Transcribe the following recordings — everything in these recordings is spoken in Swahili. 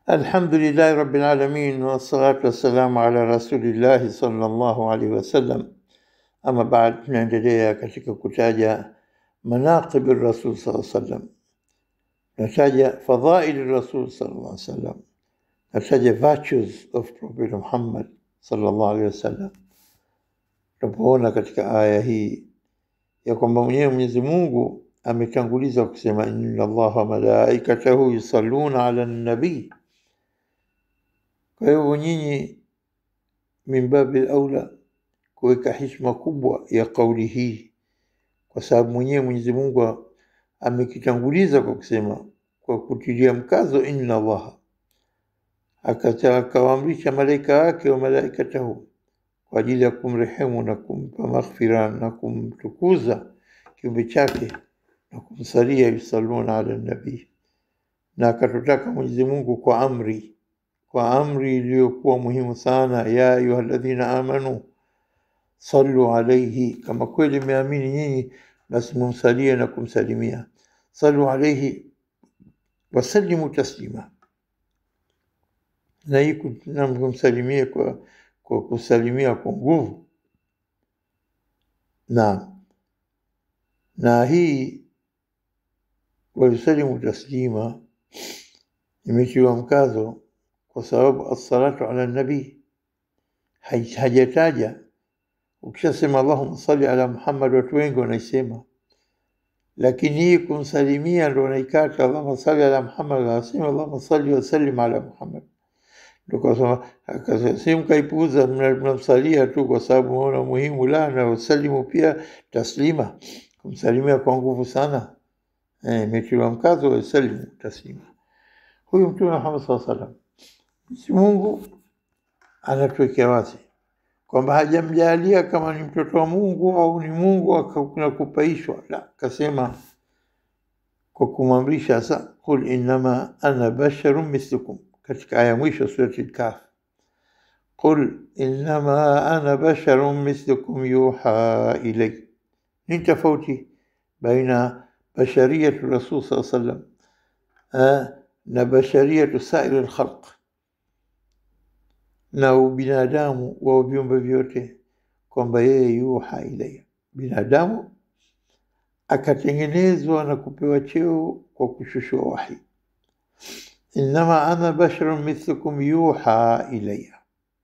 الحمد لله رب العالمين والصلاة والسلام على رسول الله صلى الله عليه wasallam. Ama baad, tunaendelea katika kutaja manaqib rasul sallallahu alaihi wasallam, nataja fadhail rasul sallallahu alaihi wasallam, nataja virtues of Prophet Muhammad sallallahu alaihi wasallam. Tunapoona katika aya hii ya kwamba mwenyewe Mwenyezi Mungu ametanguliza kusema inna Allaha wa malaikatahu yusalluna ala nabii kwa hivyo nyinyi min babi aula kuweka heshima kubwa ya kauli hii, kwa sababu mwenyewe Mwenyezi Mungu amekitanguliza kwa kusema, kwa kutilia mkazo inna Allaha, akata akawaamrisha malaika wake wa malaikatahu kwa ajili ya kumrehemu na kumpa maghfira na kumtukuza kiumbe chake na kumsalia, yusalluna ala nabii, na akatutaka Mwenyezi Mungu kwa amri kwa amri iliyokuwa muhimu sana, ya ayuha alladhina amanu sallu alaihi, kama kweli mmeamini nyinyi, basi mumsalie na kumsalimia. Sallu alaihi wasallimu taslima, na hii na kumsalimia kwa, kwa kusalimia kwa nguvu. Na na hii wayusalimu taslima imetiwa mkazo kwa sababu assalatu ala nabii hajataja. Ukishasema allahumma salli ala Muhammad, watu wengi wanaisema, lakini hii kumsalimia ndo wanaikata. Allahumma salli ala Muhammad, wanasema allahumma salli wasallim ala Muhammad, ndo kasema si mkaipuuza, mnamsalia tu kwa sababu maona muhimu. La, na wasalimu pia taslima, kumsalimia kwa nguvu sana, imetiwa mkazo, wasalimu taslima. Huyu Mtume Muhammad sallallahu alaihi wasallam Mwenyezi Mungu anatuwekea wazi kwamba hajamjalia kama ni mtoto wa Mungu au ni Mungu na kupaishwa, la, kasema kwa kumwamrisha sa qul innama ana basharun mislukum, katika aya mwisho surati Al-Kahf, qul innama ana basharun mislukum yuha ilay. Ni tofauti baina bashariyatu rasul sallallahu alaihi wasallam na bashariyatu sairi lkhalq na ubinadamu wa viumbe vyote, kwamba yeye yuha ilaya, binadamu akatengenezwa na kupewa cheo kwa kushushua wahi. Innama ana basharun mithlukum yuha ilaya,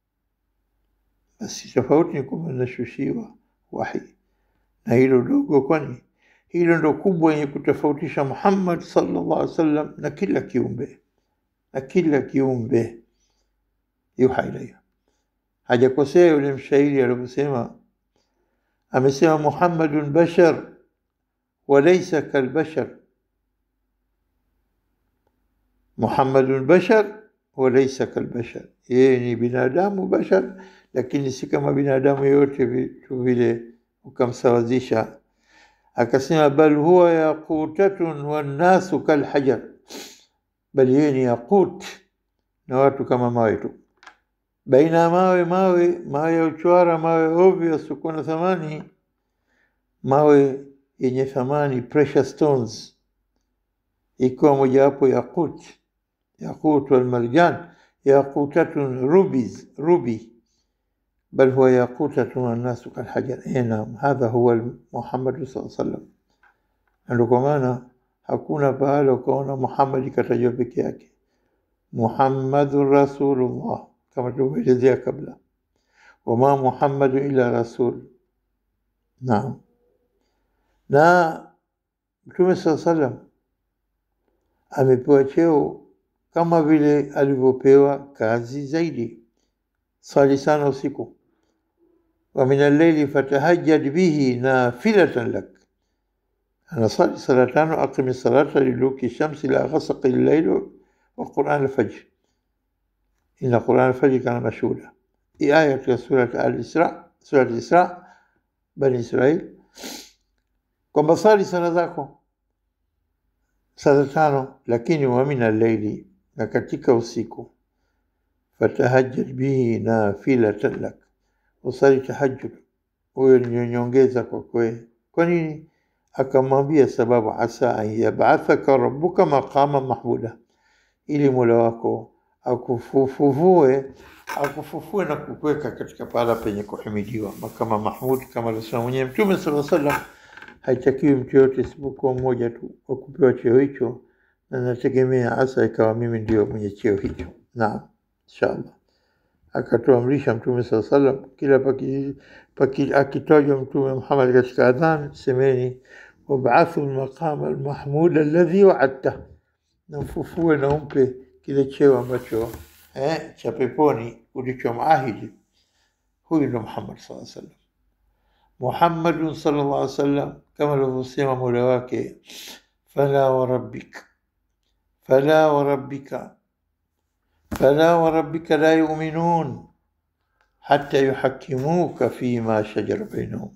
basi tofauti ni kwamba nashushiwa wahi, na hilo dogo, kwani hilo ndo kubwa yenye kutofautisha Muhammad sallallahu alaihi wasallam na kila kiumbe na kila kiumbe yuha ilaya. Hajakosea yule mshairi aliposema, amesema Muhammadun bashar walaysa kalbashar, Muhammadun bashar walaysa kalbashar, yeye ni binadamu bashar, lakini si kama binadamu yote vitu vile ukamsawazisha. Akasema bal huwa yaqutatun wannasu kalhajar, bali yeye ni yaqut na watu kama mawe tu baina ya mawe mawe mawe ya uchwara mawe ovyo yasiokuwa na thamani, mawe yenye thamani precious stones, ikiwa mojawapo yaqut yaqut walmarjan yaqutatun rubies rubi bal huwa yaqutatun wannasu kalhajar. E, naam, hadha huwa Muhammadu sallallahu alaihi wasallam. Na ndio kwa maana hakuna pahala ukaona Muhammadi katajwa peke yake, Muhammadun rasulullah kama tulivyoelezea kabla, wama Muhammadu illa rasul. Naam, na Mtume saa salam amepewa cheo kama vile alivyopewa kazi zaidi. Swali sana usiku, wa min alleili fatahajjad bihi nafilatan lak, anasali sala tano, aqimi salata liluki shamsi la ghasaqi llaili wa quran alfajr Inna Quran alfajri kana mashhuda. Hii aya katika surat Al-Isra, surat Isra, Bani Israil, kwamba sali sala zako sala tano, lakini wa min alleili, na katika usiku, fatahajjad bihi nafilatan lak, usali tahajjud, huyo ni nyongeza kwa kwe. Kwa nini? Akamwambia sababu, asa an yabathaka rabbuka maqama mahmuda, ili mola wako akufufue akufufue na kukuweka katika pahala penye kuhimidiwa kama Mahmud, kama alisema mwenyewe Mtume sala salam, haitakiwi mtu yoyote isipokuwa mmoja tu wa kupewa cheo hicho, na nategemea hasa ikawa mimi ndio mwenye cheo hicho. Naam, inshallah. Akatuamrisha Mtume sala salam, kila paki, paki, akitajwa Mtume Muhammad katika adhan, semeni wabathu lmaqama almahmud alladhi waadta, namfufue na umpe kile cheo ambacho eh, cha peponi ulichomahidi. Huyu ndo Muhammad sallallahu alaihi wasallam. Muhammadun sallallahu alaihi wasallam, kama alivyosema mola wake, fala warabbik fala warabbika fala warabbika la yuminun hata yuhakimuka fima shajara bainahum.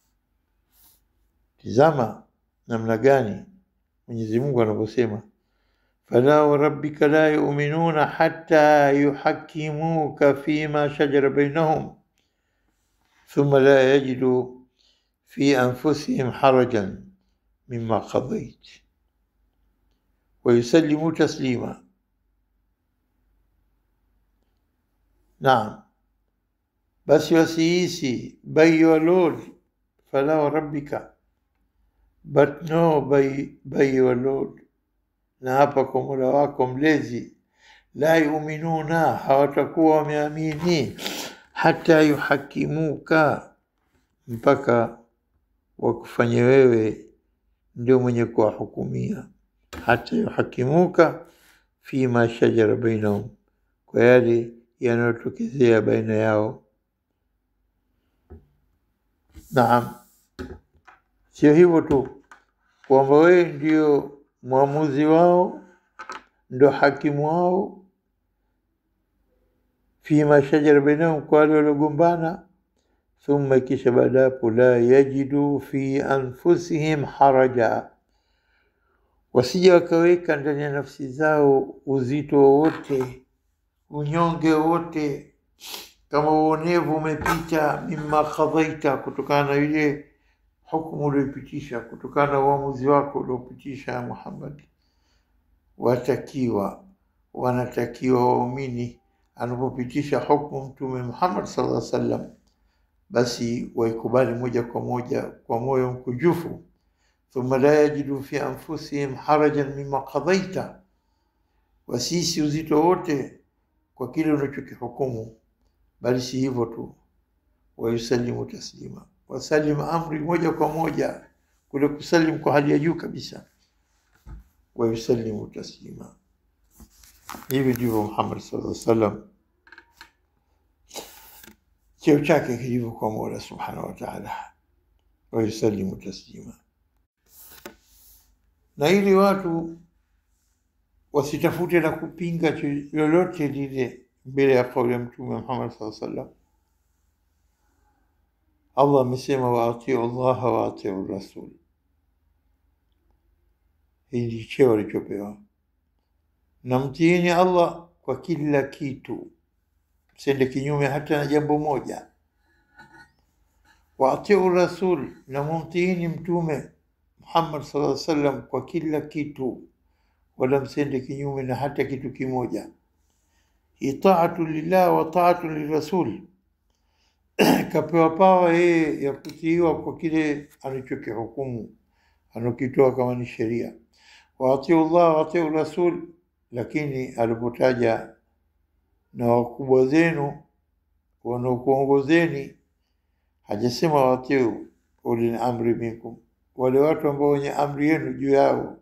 Tizama namna gani Mwenyezi Mungu anavyosema fala warabbika la yuminuna hata yuhakimuka fima shajara bainahum thumma la yajidu fi anfusihim harajan mima qadait wayusallimu taslima. Naam, basi wasihisi by your Lord, fala warabbika but no by, by your Lord na hapa kwa Mola wako mlezi, la yuminuna, hawatakuwa wameamini, hata yuhakimuka, mpaka wakufanye wewe ndio mwenye kuwahukumia, hata yuhakimuka fima shajara bainahum, kwa yale yanayotokezea baina yao. Naam, sio hivyo tu kwamba wewe ndio mwamuzi wao ndo hakimu wao, fima shajara bainahum, kwa wale waliogombana. Thumma, kisha baada hapo, la yajidu fi anfusihim haraja, wasija wakaweka ndani ya nafsi zao uzito wowote, unyonge wowote, kama uonevu umepita, mimma qadhaita, kutokana na ile hukumu ulioipitisha kutokana na uamuzi wako uliopitisha Muhammad. Watakiwa wanatakiwa waumini anapopitisha hukumu Mtume Muhammad sallallahu alaihi wasallam, basi waikubali moja kwa moja kwa moyo mkujufu. Thumma la yajidu fi anfusihim harajan mimma qadaita, wasisi uzito wote kwa kile unachokihukumu, bali si hivyo tu, wayusalimu taslima wasalim amri moja kwa moja, kule kusalim kwa hali ya juu kabisa. Wayusalimu taslima. Hivi ndivyo Muhammad sallallahu alaihi wasallam cheo chake kilivyo kwa Mola subhanahu wa taala. Wayusalimu taslima, na ili watu wasitafute na kupinga lolote lile mbele ya kauli ya Mtume Muhammad sallallahu alaihi wasallam. Allah amesema waatiu llaha waatiu rasul. Hii ndi cheo alichopewa, na mtiini Allah kwa kila kitu, msende kinyume hata na jambo moja. Waatiu rasul, na mumtiini Mtume Muhammad sallallahu alaihi wasallam kwa kila kitu, wala msende kinyume na hata kitu kimoja. Hii taatu lillah wa taatu lirasul kapewa pawa yeye ya kutiiwa kwa kile anachokihukumu anakitoa kama ni sheria. Waatiu llah waatiu rasul, lakini alipotaja na wakubwa zenu wanaokuongozeni hajasema waatiu ulil amri minkum, wale watu ambao wenye amri yenu juu yao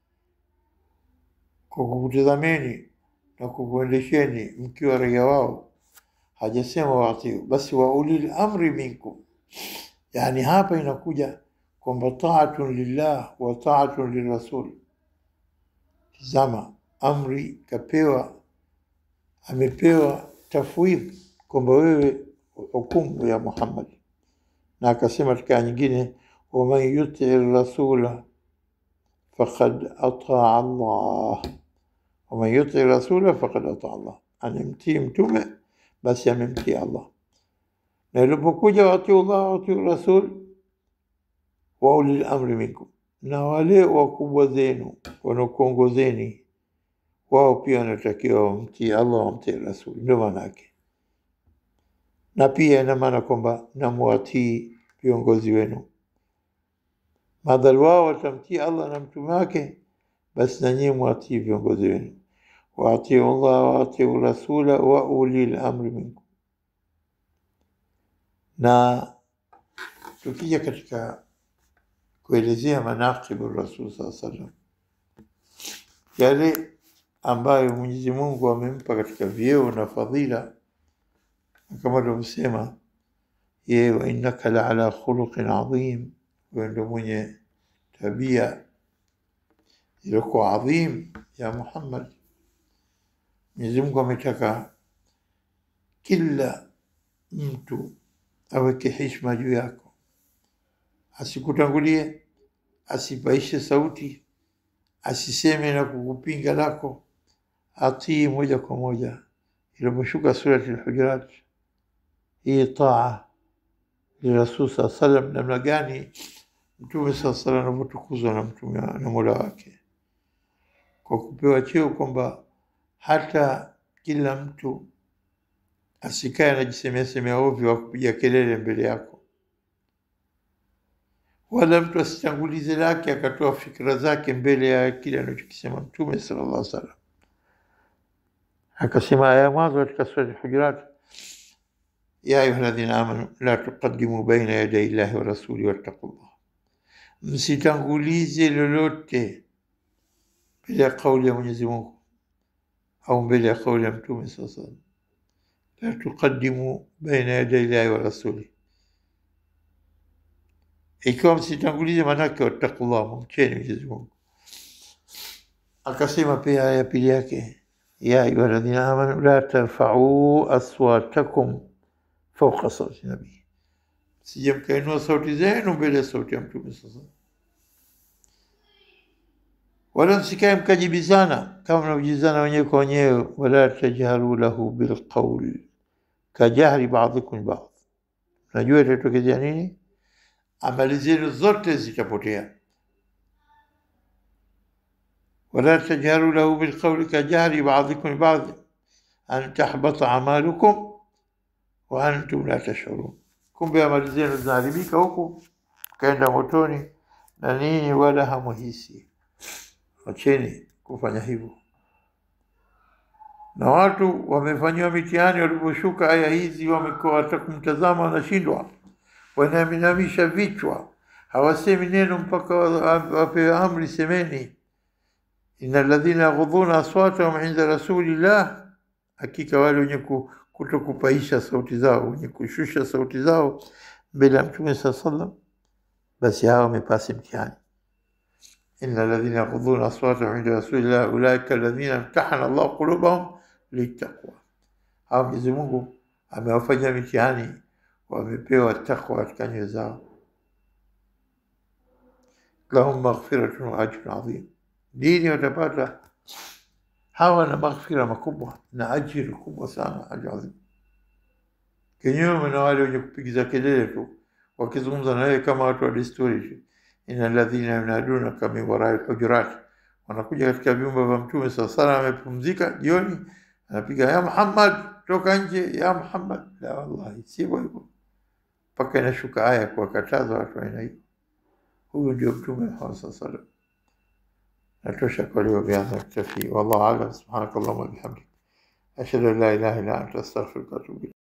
kwa kukutazameni na kukuendesheni mkiwa raia wao hajasema waatiu, basi wa ulil amri minkum. Yani hapa inakuja kwamba taatun lillah wa taatun lirasul. Tizama, amri kapewa, amepewa tafwidh kwamba wewe hukumu ya Muhammad, na akasema katika nyingine, waman yuti rasula faqad ataa Allah, waman yuti rasula faqad ataa Allah, anemtii mtume basi amemtii Allah. Na ilipokuja watiu llah watiu rasul wa ulil amri minkum, na wale wakubwa zenu wanakuongozeni wao pia wanatakiwa wamtii Allah, wamtii Rasuli. Ndio maana yake, na pia ina maana kwamba namwatii viongozi wenu, madhali wao watamtii Allah na mtume wake, basi na nyinyi mwatii viongozi wenu. waatiu Allah waatiu rasula wa ulil amri minkum. Na tukija katika kuelezea manaqibu Rasul saa salam, yale ambayo Mwenyezi Mungu amempa katika vyeo na fadhila, kama alivyosema yeye, wa innaka la ala khuluqin adhim, wewe ndio mwenye tabia iliyokuwa adhim ya Muhammad. Mwenyezi Mungu ametaka kila mtu aweke heshima juu yako, asikutangulie, asipaishe sauti, asiseme na kukupinga lako, atii moja kwa moja. Iliposhuka surati Al-Hujurat, hii taa lirasul saa salam, namna gani Mtume saa salam anavyotukuzwa na mtume na mola wake kwa kupewa cheo kwamba hata kila mtu asikae anajisemea semea ovyo wa kupiga kelele mbele yako, wala mtu asitangulize lake akatoa fikra zake mbele ya kile anachokisema Mtume sallallahu alaihi wasallam. Akasema aya mwanzo katika sura Al-Hujurat, ya ayuha alladhina amanu la tuqaddimu baina yaday llahi wa rasuli wattaqullah, msitangulize lolote mbele ya kauli ya Mwenyezi Mungu au mbele ya kauli ya Mtume saa salam. La tuqaddimu baina yaday llahi wa rasuli, ikiwa msitangulize, maanake wattaqullah, mumcheni Mwenyezi Mungu. Akasema pia aya ya pili yake, ya ayuha alladhina amanu la tarfa'u aswatakum fawqa sauti nabii, sije mkainua sauti zenu mbele ya sauti ya Mtume saa salam wala msikae mkajibizana kama mnavyojibizana wenyewe kwa wenyewe. Wala tajharu lahu bilqaul kajahri ba'dikum ba'd, najua itatokezea nini? Amali zenu zote zitapotea. Wala tajharu lahu bilqauli kajahri ba'dikum ba'd an tahbata amalukum wa antum la tash'urun, kumbe amali zenu zinaharibika huku kaenda motoni na nini, wala hamuhisi. Wacheni kufanya hivyo. Na watu wamefanyiwa mitihani, waliposhuka aya hizi wamekuwa hata kumtazama wanashindwa, wanaminamisha vichwa, hawasemi neno mpaka wapewe amri, semeni inna alladhina yaghudhuna aswatahum inda rasulillah, hakika wale wenye kutokupaisha sauti zao, wenye kushusha sauti zao mbele ya Mtume saa sallam, basi hawa wamepasi mtihani inna alladhina yaghudhuna aswatahum inda rasulillah ulaika alladhina imtahana Allah qulubahum litaqwa, hawa Mwenyezi Mungu amewafanya mitihani, wamepewa takwa katika nyoyo zao. Lahum maghfiratun wa ajrun adhim, dini watapata hawa na maghfira makubwa na ajiri kubwa sana, ajru adhim. Kinyume na wale wenye kupigiza kelele tu wakizungumza na wewe kama watu wa desturi tu Inna alladhina yunadunaka min warai lhujurat, wanakuja katika vyumba vya Mtume saa sala, amepumzika jioni, anapiga ya Muhammad, toka nje, ya Muhammad. La, wallahi sivyo hivyo, mpaka inashuka aya kuwakataza watu aina hiyo. Huyu ndio Mtume Muhammad saa salam. Natosha kwa leo, biadha ktafi. Wallahu alam. Subhanaka allahumma bihamdik ashhadu an la ilaha illa anta astaghfiruka wa atubu